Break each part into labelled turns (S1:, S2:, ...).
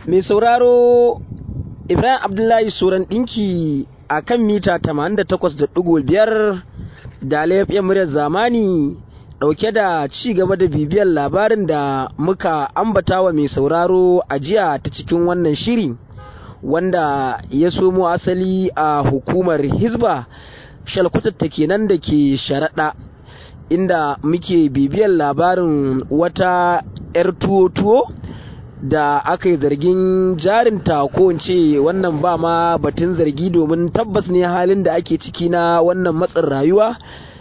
S1: mai sauraro ibrahim abdullahi suran ɗinki a kan mita 88.5 da laifin muryar zamani ɗauke da ci gaba da bibiyar labarin da muka ambata wa mai sauraro a jiya ta cikin wannan shiri wanda ya somo asali a hukumar hizba shalkutatta kenan da ke sharaɗa inda muke bibiyar labarin wata 'yar tuwo-tuwo da aka yi zargin jarinta ko ce wannan ba ma batun zargi domin tabbas ne halin da ake ciki na wannan matsin rayuwa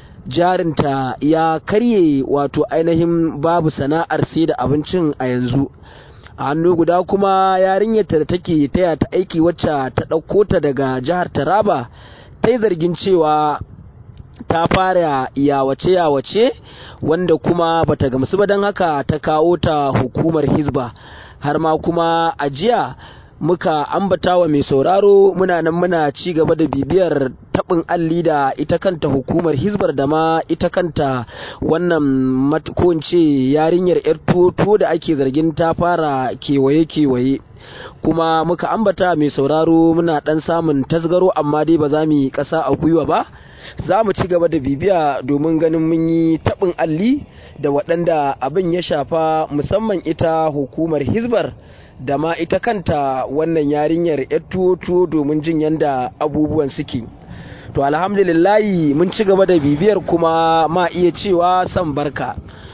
S1: jarinta ya karye wato ainihin babu sana'ar sai da abincin a yanzu a hannu guda kuma yarinyarta da take taya ta aiki wacce ta ɗauko ta daga jihar taraba ta yi zargin cewa ta fara yawace-yawace wanda kuma bata gamsu ba don haka ta kawo ta hukumar hizba har ma kuma a jiya muka ambata wa mai sauraro muna nan muna ci gaba da bibiyar taɓin alli da ita kanta hukumar hizbar da ma ita kanta wannan ko yarinyar yar tuwo da ake zargin ta fara kewaye-kewaye kuma muka ambata mai sauraro muna ɗan samun tasgaro amma dai ba za mu yi ƙasa a gwiwa ba za mu ci gaba da bibiya domin ganin mun yi taɓin alli da waɗanda abin ya shafa musamman ita hukumar hizbar da ma ita kanta wannan yarinyar yar tuwo domin jin yadda abubuwan suke to alhamdulillahi mun ci gaba da bibiyar kuma ma iya cewa san barka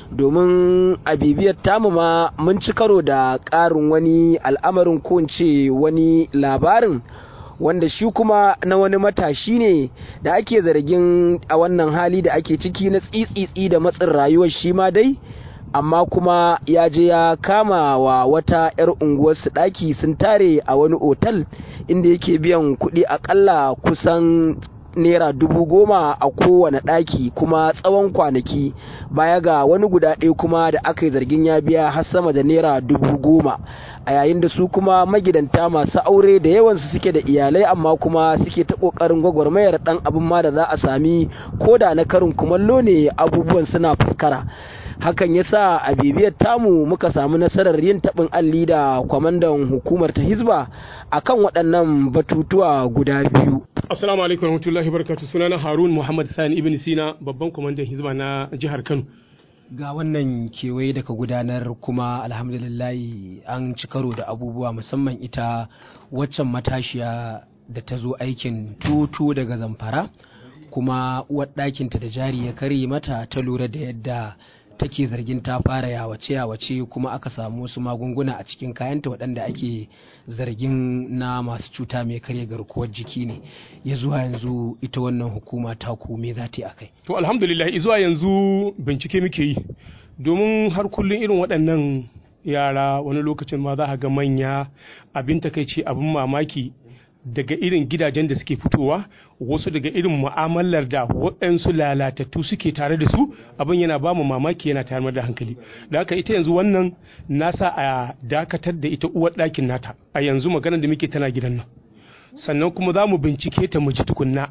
S1: domin a bibiyar tamu ma mun ci karo da ƙarin wani al'amarin ko wani labarin wanda shi kuma na wani matashi ne da ake zargin a wannan hali da ake ciki na tsitsitsi da matsin rayuwar shi ma dai amma kuma ya je ya kama wa wata 'yar unguwarsu ɗaki sun tare a wani otal inda yake biyan kuɗi akalla kusan naira dubu goma a kowane ɗaki kuma tsawon kwanaki baya ga wani guda ɗaya kuma da aka yi zargin ya biya har sama da naira dubu goma a yayin da su kuma magidanta masu aure da yawansu suke da iyalai amma kuma suke ta ƙoƙarin gwagwarmayar ɗan abin ma da za a sami ko da na karin kumallo ne abubuwan suna fuskara hakan ya sa a bibiyar tamu muka samu nasarar yin taɓin alli da kwamandan hukumar ta hizba akan waɗannan batutuwa guda biyu
S2: assalamu alaikum warahmatullahi wabarakatuh sunana harun muhammad sani ibn sina babban kwamandan hizba na jihar kano
S1: ga wannan kewaye da ka gudanar kuma alhamdulillahi an ci karo da abubuwa musamman ita waccan matashiya da ta zo aikin tutu daga zamfara kuma uwar ɗakinta da jari ya karye mata ta lura da yadda take zargin ta fara yawace yawace kuma aka samu wasu magunguna a cikin kayanta waɗanda ake zargin na masu cuta mai karya garkuwar jiki ne ya zuwa yanzu ita wannan hukuma ta me za ta yi akai
S2: to alhamdulillah zuwa yanzu bincike muke yi domin har kullum irin waɗannan yara wani lokacin ma za ga manya abin takaici abin mamaki daga irin gidajen da suke fitowa wasu daga irin mu'amalar da waɗansu lalatattu suke tare da su abin yana ba mu mamaki yana tayar da hankali da haka ita yanzu wannan nasa a dakatar da ita uwar ɗakin nata a yanzu maganar da muke tana gidan nan sannan kuma za mu bincike ta mu ji tukunna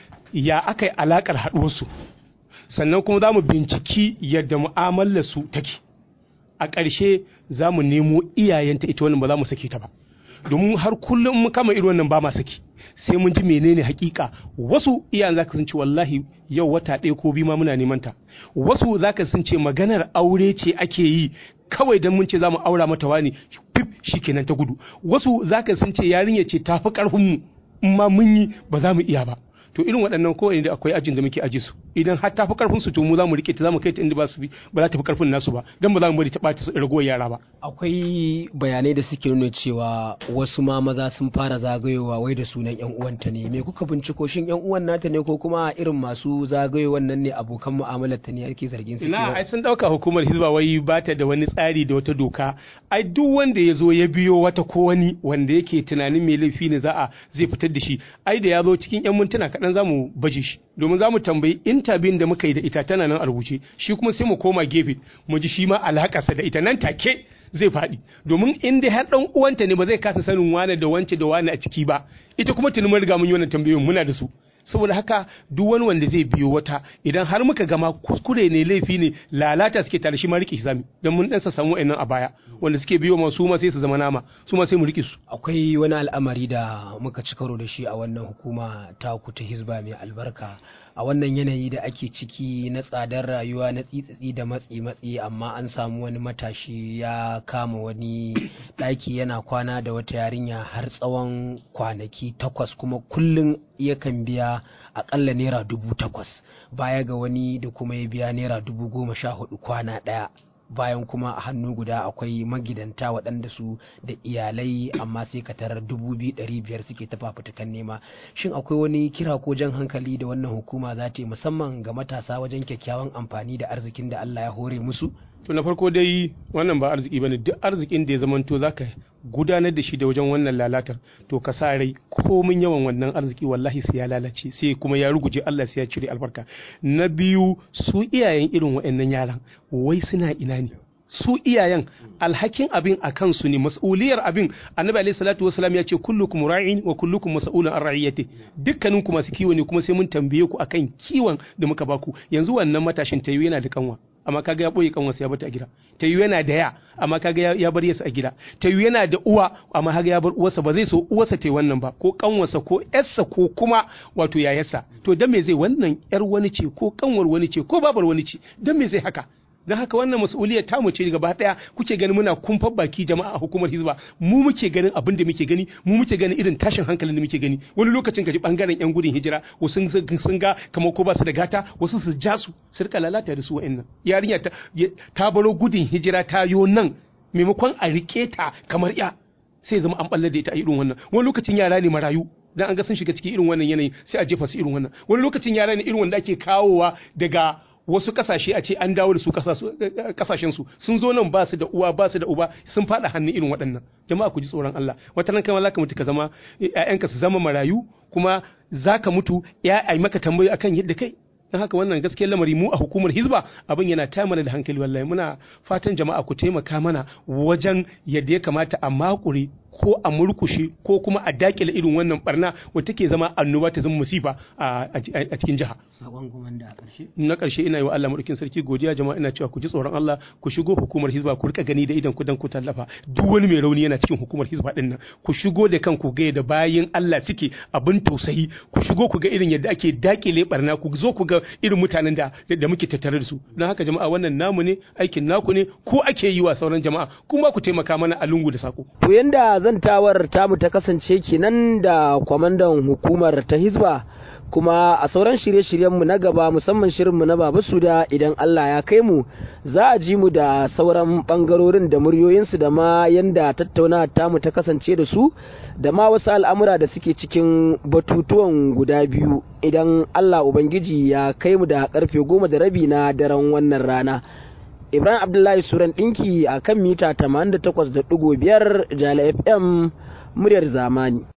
S2: ya aka yi alaƙar haɗuwarsu sannan kuma za mu binciki yadda mu'amalar su take a ƙarshe za mu nemo iyayenta ita wannan ba za mu sake ta ba domin har kullum mu kama irin wannan ba ma saki sai mun ji menene hakika wasu iyayen zaka sun ce wallahi yau wata ɗaya ko biyu ma muna neman ta wasu zaka sun ce maganar aure ce ake yi kawai dan mun ce zamu aura mata wani fif shikenan ta gudu wasu zaka sun ce yarinya ce tafi karfin mu in ma mun yi ba za mu iya ba to irin waɗannan ko da akwai ajin da muke aji su idan har ta fi karfin su to mu za mu rike ta za mu kai ta inda ba su ba za ta fi karfin nasu ba dan ba za mu bari ta ɓata ragowar yara ba
S1: akwai bayanai da suke nuna cewa wasu ma maza sun fara zagayowa wai da sunan yan uwanta ne me kuka binciko shin yan uwan nata ne ko kuma irin masu zagayowan nan ne abokan mu'amalar ta ne ake zargin su
S2: ina ai sun dauka hukumar hizba wai ba ta da wani tsari da wata doka ai duk wanda ya zo ya biyo wata ko wani wanda yake tunanin mai laifi ne za a zai fitar da shi ai da ya zo cikin yan mintuna kaɗan za mu baje shi domin za mu tambayi intabin da muka yi da ita tana nan a rubuce shi kuma sai mu koma gefe mu ji shi ma alakarsa da ita nan take zai faɗi domin in dai har ɗan uwanta ne ba zai kasa sanin wane da wance da wane a ciki ba ita kuma tuni mun riga mun yi wannan tambayoyin muna da su saboda haka duk wani wanda zai biyo wata idan har muka gama kuskure ne laifi ne lalata suke tare shi ma rike shi zami dan mun dan samu wa'annan a baya wanda suke biyo ma su ma sai su zama nama su ma sai mu rike su
S1: akwai wani al'amari da muka ci karo da shi a wannan hukuma ta ku ta hizba mai albarka a wannan yanayi da ake ciki na tsadar rayuwa na tsitsitsi da matsi matsi amma an samu wani matashi ya kama wani ɗaki yana kwana da wata yarinya har tsawon kwanaki takwas kuma kullum yakan biya akalla naira dubu takwas baya ga wani da kuma ya biya naira dubu goma sha hudu kwana ɗaya bayan kuma a hannu guda akwai magidanta waɗanda su da iyalai amma sai ka tarar dubu biyu ɗari biyar suke ta fafutukan nema shin akwai wani kira ko jan hankali da wannan hukuma za ta yi musamman ga matasa wajen kyakkyawan amfani da arzikin da Allah ya hore musu
S2: to na farko dai wannan ba arziki bane duk arzikin da ya zamanto zaka gudanar da shi da wajen wannan lalatar to ka sa rai komin yawan wannan arziki wallahi sai ya lalace sai kuma ya ruguje Allah sai ya cire albarka na biyu su iyayen irin waɗannan yaran wai suna ina ne su iyayen alhakin abin a kansu ne mas'uliyar abin annabi alaihi salatu wasalam ya ce kullukum ra'in wa kullukum mas'ulun an ra'iyati dukkanin ku masu kiwo ne kuma sai mun tambaye ku akan kiwon da muka baku yanzu wannan matashin tayi yana da kanwa amma kaga ya boye kanwarsa ya bata a gida tayi yana da ya amma kaga ya bar yasa a gida tayi yana da uwa amma kaga ya bar uwarsa ba zai so uwarsa tayi wannan ba ko kanwarsa ko yarsa ko kuma wato yayarsa to dan me zai wannan yar wani ce ko kanwar wani ce ko babar wani ce dan me zai haka don haka wannan mas'uliyar ta mu ce gaba daya kuke ganin muna kumfar baki jama'a a hukumar hizba mu muke ganin abin da muke gani mu muke ganin irin tashin hankalin da muke gani wani lokacin gaji bangaren yan gudun hijira wasu sun ga kamar ko ba su da gata wasu su ja su su rika lalata da su wa'annan yarinya ta ta baro gudun hijira ta yo nan maimakon a rike ta kamar ya sai zama an balle da ita a irin wannan wani lokacin yara ne marayu dan an ga sun shiga cikin irin wannan yanayi sai a jefa su irin wannan wani lokacin yara ne irin wanda ake kawowa daga wasu kasashe a ce an dawo da su kasashen su sun zo nan ba su da uwa ba su da uba sun fada hannun irin waɗannan jama'a ku ji tsoron Allah wata nan kai zaka mutu ka zama ƴaƴanka su zama marayu kuma zaka mutu ya ai maka tambayoyi akan yadda kai don haka wannan gaskiyar lamari mu a hukumar hizba abin yana ta mana da hankali wallahi muna fatan jama'a ku taimaka mana wajen yadda ya kamata a makure ko a murkushe ko kuma a dakile irin wannan barna wata take zama annoba ta zama musifa a cikin jiha
S1: sakon kuma da karshe
S2: na karshe ina yi wa Allah madaukin sarki godiya jama'a ina cewa ku ji tsoron Allah ku shigo hukumar hizba ku rika gani da idan ku dan ku tallafa duk wani mai rauni yana cikin hukumar hizba din nan ku shigo da kanku ga da bayin Allah suke abin tausayi ku shigo ku ga irin yadda ake dakile barna ku zo ku ga irin mutanen da da muke tattare da su don haka jama'a wannan namu ne aikin naku ne ko ake yi wa sauran jama'a kuma ku taimaka mana a lungu da sako
S1: to yanda zantawar tamu ta kasance kenan da kwamandan hukumar ta hizba kuma a sauran shirye-shiryenmu na gaba musamman shirinmu na baba suda idan Allah ya kai mu za a ji mu da sauran bangarorin da muryoyinsu da ma yanda tattaunawa tamu ta kasance da su da ma wasu al'amura da suke cikin batutuwan guda biyu idan Allah Ubangiji ya kai mu da karfe goma da rabi na daren wannan rana. Ibrahim Abdullahi Suran ɗinki a kan mita 88.5 Jala FM muryar zamani.